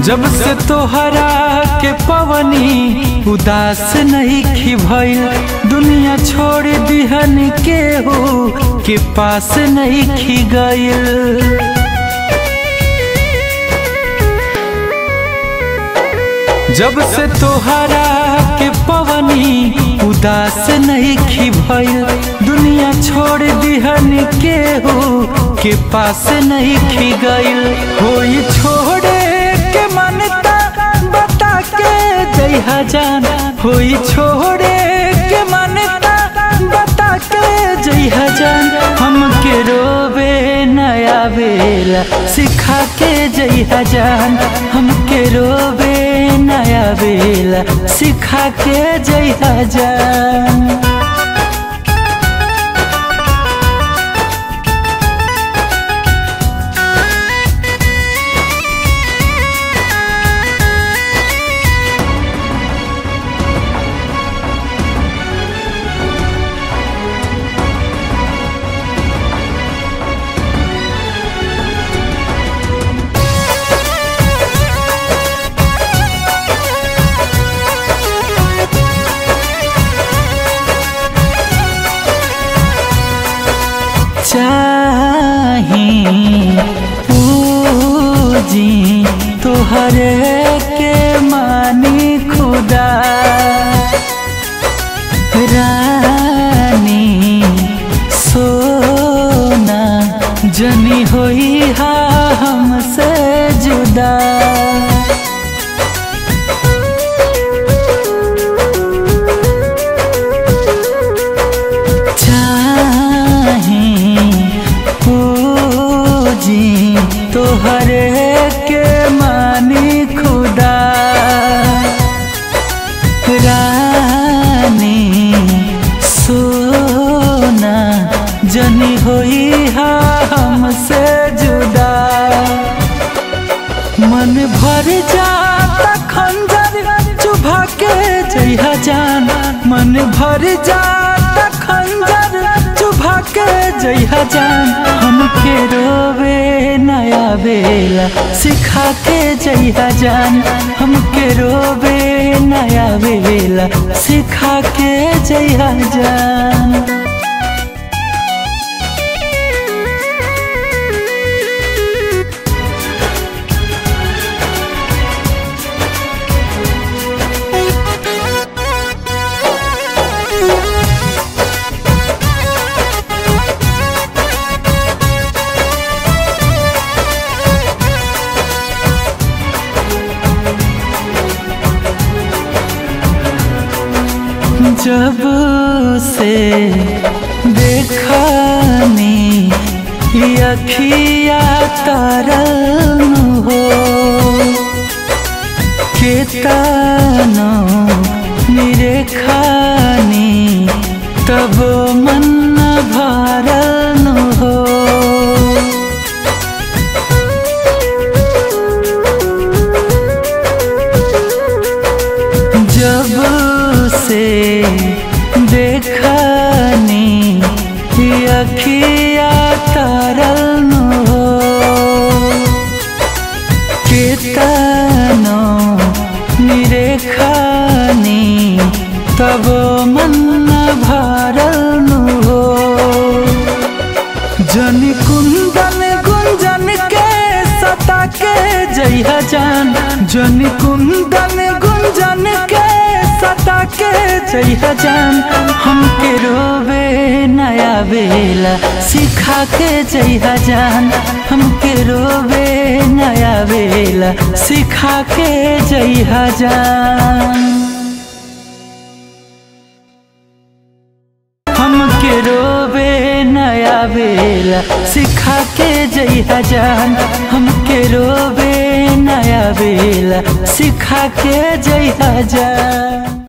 जब से तोहरा के पवनी उदास नहीं खी भइल दुनिया छोड़ दिहन के हो के पास नहीं खी गइल जब से तोहरा के पवनी उदास नहीं खी भइल दुनिया छोड़ दिहन के हो के पास नहीं खी गइल होई छोड़े के मनता बता के जइहा जान होई छोड़े के मनता बता के जइहा जान हमके रोवे नया बेला सिखा के जइहा जान हमके रोवे नया बेला सिखा के जइहा जान चाही पूजी तुहरे के मानी खुदा रानी सोना जनी होई हा हमसे जुदा पूजी तोहरे के मानी खुदा रानी सोना जनी होई हा हमसे जुदा मन भर जाता खंजर चुभा के जइहा जान मन भर जाता खंजर चुभा के जइहा जान हमके रोवे नया बेला सिखा के जइहा जान हमके रोवे नया बेला सिखा के जइहा जान जब से देखनी अखिया तरल हो केतनो निरेखानी तब मन भरल हो जब से देखनी अखिया तरल हो केतनो निरेखानी तब मन भरल हो जन कुंदन गुंजन के सता के जइहा जान जन कुंदन गुंजन के सता के जइहा जान हमके रोवे नया बेला सिखा के जइहा जान हमके रोवे नया बेला सिखा के जइहा जान हमके रोवे नया बेला सिखा के जइहा जान हमके रोवे नया बेला सिखा के जइहा जान